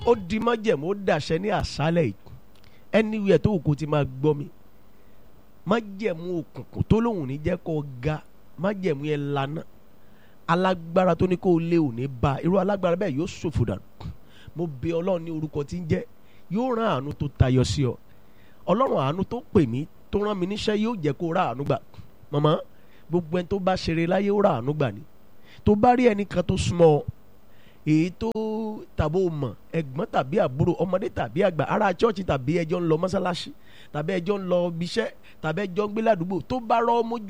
ó di májẹ̀mú ó dàṣẹ ní àṣálẹ̀ yìí anywhere tó wù kó ti máa gbọ́ mi májẹ̀mú òkùnkùn tó lóun ní jẹ́ kó ga májẹ̀mú yẹn lana alágbára tó ní kó o lé òní ba irú alágbára bẹ́ẹ̀ yóò ṣòfò dànù mo bẹ̀ ọlọ́run ní orúkọ tí ń jẹ́ yóò rán àánú tó tayọ sí ọ ọlọ́run àánú tó pè mí tó rán mi níṣẹ́ yóò jẹ́ kó rà àánú gbà màmá gbogbo ẹni tó bá ṣeré láyé ó rà àánú gbà ni tó bá rí ẹnìkan tó súnmọ́ ọ èyí tó tàbó mọ̀ ẹ̀gbọ́n tàbí àbúrò ọmọdé tàbí àgbà ará chọ́ọ̀chì tàbí ẹjọ́ ń lọ mọ́sálásí tàbí ẹjọ́ ń lọ ibiṣẹ́ tàbí ẹjọ́ ń gbé ládùúgbò tó bá rọ́ ọmọ